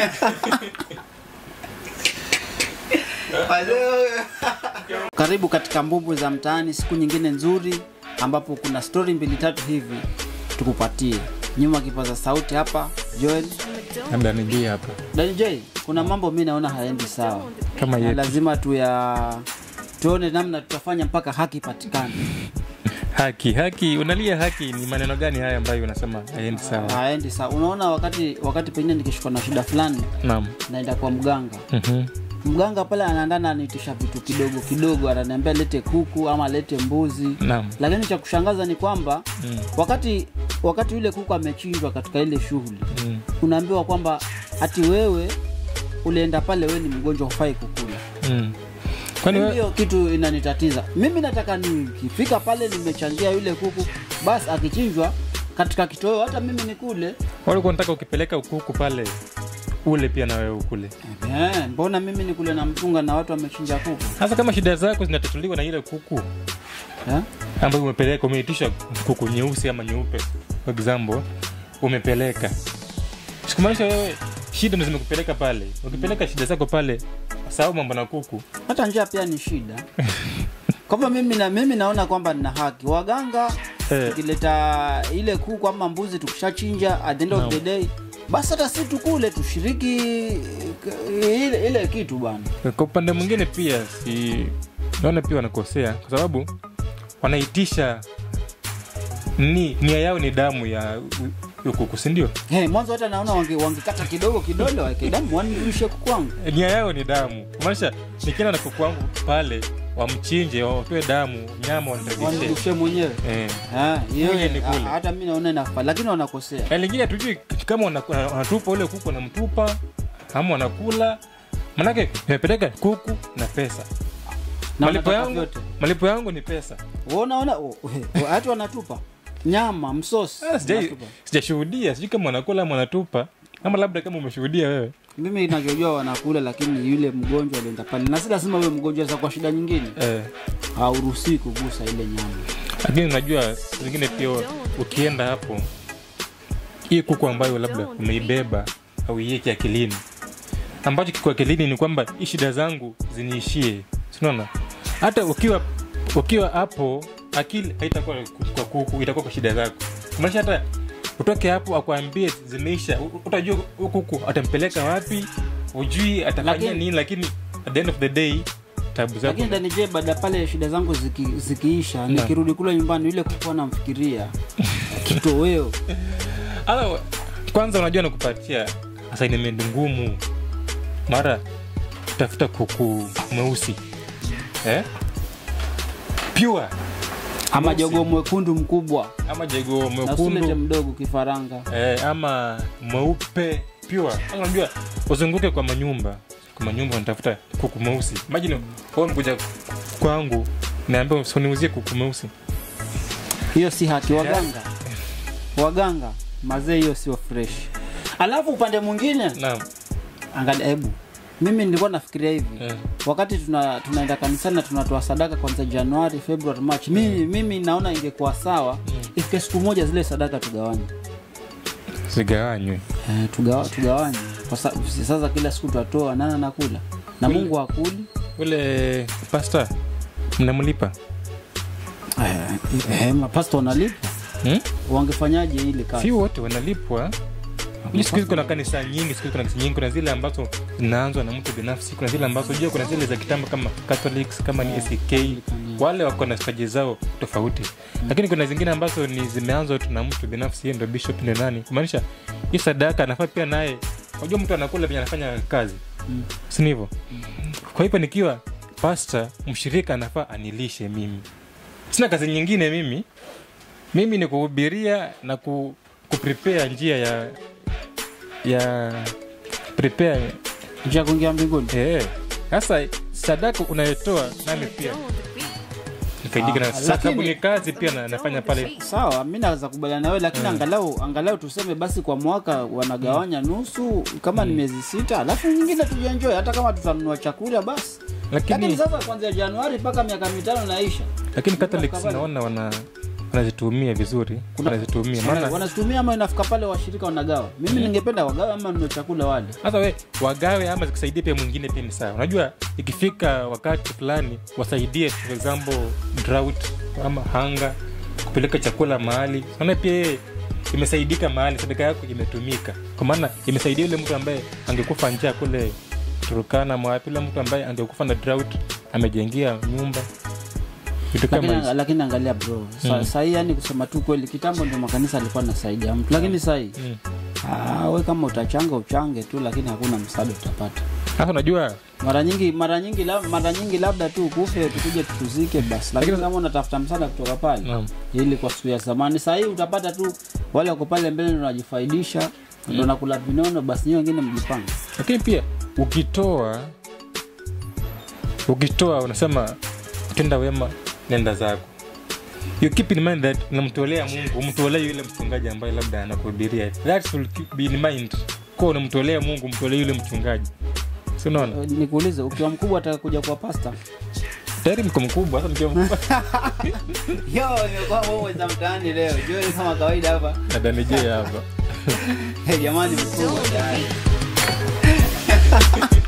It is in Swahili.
Karibu katika Mbumbu za Mtaani, siku nyingine nzuri ambapo kuna stori mbili tatu hivi tukupatie. Nyuma kipaza sauti hapa Joel labda nijie hapa Dani J, kuna mambo mi naona haendi sawa, kama na yetu lazima tuya tuone namna tutafanya mpaka haki patikane. haki haki unalia haki ni maneno gani haya ambayo unasema haendi sawa Haendi sawa. Unaona, wakati wakati pengine nikishikwa na shida fulani, naam naenda kwa mganga Mhm. mganga pale anaandana anaitisha vitu kidogo kidogo, ananiambia lete kuku ama lete mbuzi naam lakini cha kushangaza ni kwamba Mm. wakati wakati yule kuku amechinjwa katika ile shughuli Mm. unaambiwa kwamba hati wewe ulienda pale wewe ni mgonjwa hufai kukula Mm. kwani we- hiyo kitu inanitatiza mimi nataka nikifika pale nimechangia yule kuku basi akichinjwa katika kitoweo hata mimi nikule walikuwa nataka ukipeleka ukuku pale ule pia na wewe ukule Eh, mbona mimi nikule na mpunga na watu wamechinja kuku hasa kama shida zako zinatatuliwa na ile kuku eh? ambayo umepeleka umeitisha kuku nyeusi ama nyeupe for example umepeleka sikumaanisha wewe shida ndo zimekupeleka pale ukipeleka shida zako pale sahau mambo na kuku hata njia pia ni shida kwa hivyo mimi, na, mimi naona kwamba nina haki waganga Eh. tukileta ile kuku ama mbuzi tukishachinja at the end of Naam. the day basi hata si tukule tushiriki eh, ile, ile kitu bana kwa upande mwingine pia si naona pia wanakosea kwa sababu wanaitisha ni nia yao ni damu ya u- huyo kuku sindio hey, mwanzo hata naona wange- wangekata kidogo kidole waweke damu wanirushe kuku wangu nia yao ni damu kumaanisha nikienda na kuku wangu pale wamchinje watoe damu nyama waniregeshe wanirushe mwenyewe eh. Ah, hiyo- Mwenye ni kule. ah, hata mi naona inafaa lakini wanakosea Na lingine hatujui kama wana- wana- wanatupa ule kuku wanamtupa ama wanakula manake imepeleka kuku na pesa Na malipo wanataka yangu, vyote. malipo yangu ni pesa unaona hatu wanatupa nyama msosi Ah, sijai- wanatupa. sijashuhudia sijui kama wanakula ama wanatupa ama labda kama umeshuhudia wewe mimi navyojua wanakula lakini yule mgonjwa alienda pale na si lazima uwe mgonjwa za kwa shida nyingine eh. hauruhusii kugusa ile nyama lakini unajua zingine pia ukienda hapo hii kuku ambayo labda umeibeba au iweke akilini ambacho kiko akilini ni kwamba hii shida zangu ziniishie sinaona hata ukiwa ukiwa hapo akili haitakuwa kwa kuku itakuwa kwa shida zako maanisha hata utoke hapo akuambie zimeisha u- utajua huyu kuku atampeleka wapi ujui atafanya Lakini- nini lakini at the end of the day tabu zako lakini danije baada pale shida zangu ziki, zikiisha nikirudi kule nyumbani yule kuku anamfikiria kitoweo Ala, kwanza unajua nakupatia assignment ngumu mara tafuta kuku mweusi eh? pure ama jogo mwekundu mkubwa ama jego na usilete mwekundu mdogo kifaranga eh, ama mweupe pure Sasa unajua uzunguke kwa manyumba kwa manyumba unatafuta kuku mweusi imagine wewe mkuja kwangu naambia usiniuzie kuku mweusi hiyo si haki waganga waganga mazee hiyo sio fresh alafu upande mwingine naam angalia hebu mimi nilikuwa nafikiria hivi eh. wakati tuna, tunaenda kanisani na tunatoa sadaka kwanza januari februari march mimi, mimi naona ingekuwa sawa ifike siku moja zile sadaka tugawanye zigawanywe eh, tugawa, tugawanye kwa sa, sasa kila siku twatoa nana nakula na Ule- mungu hakuli ule pasta mnamlipa eh, eh, mapasta wanalipa hmm? wangefanyaje ile kazi si wote wanalipwa Hii siku hizi kuna kanisa nyingi siku hizi kuna kanisa nyingi kuna zile ambazo zinaanzwa na mtu binafsi kuna zile ambazo jua kuna zile za kitambo kama catholics kama ni ack wale wako na staji zao tofauti lakini kuna zingine ambazo ni zimeanzwa tu na mtu binafsi yeye ndo bishop ndio nani kumaanisha hii sadaka anafaa pia naye unajua mtu anakula venye anafanya kazi Mm. sini hivyo kwa hivyo nikiwa pasta mshirika anafaa anilishe mimi sina kazi nyingine mimi mimi ni kuhubiria na ku, kuprepare njia ya ya prepare njia ya kuingia mbinguni eh. sasa sadaka unayotoa nami pia nifaidike Ah, na sababu lakini- ni kazi pia na, nafanya pale sawa mi naweza kubaliana nawe lakini angalau angalau tuseme basi kwa mwaka wanagawanya nusu kama ni miezi sita alafu nyingine tujienjoy hata kama tutanunua chakula basi lakini lakini sasa kwanzia januari mpaka miaka mitano naisha lakini catholics Kabali. naona wana wanazitumia vizuri Kuna- wanazitumia Wana- maana wanazitumia ama inafika pale washirika wanagawa mimi ningependa wagawe ama ndio chakula wale hasa we wagawe ama zikusaidia pia mwingine pia ni sawa unajua ikifika wakati fulani wasaidie for example drought ama hanga kupeleka chakula mahali naona pia yeye imesaidika mahali sadaka yako imetumika kwa maana imesaidia yule mtu ambaye angekufa njaa kule turukana mwapi yule mtu ambaye angekufa na drought amejengia nyumba vitu kama lakini, hizo lakini angalia bro sa, Mm. sahii yani kusema tu kweli kitambo ndio makanisa alikuwa nasaidia mtu lakini sahii Mm. ah, we kama utachanga uchange tu lakini hakuna msaada utapata sasa unajua mara nyingi mara nyingi lab, mara nyingi labda tu kufe tukuje tutuzike basi lakini kama unatafuta msaada kutoka pale naam. ili kwa siku ya zamani sahii utapata tu wale wako pale mbele ndo wanajifaidisha ndo nakula vinono basi nyi wengine mjipanga lakini pia ukitoa ukitoa unasema tenda wema nenda zako you keep in mind that unamtolea mungu umtolee yule mchungaji ambaye labda anakuhubiria that will keep be in mind kuwa unamtolea mungu mtolee yule mchungaji si unaona Eh, nikuulize ukiwa mkubwa atakuja kuwa pasta tayari mko mkubwa sasa mkiwa mkubwa yo imekuwa momo za mtaani leo jue kama kawaida hapa nadanijee hapa jamani mkubwa tayari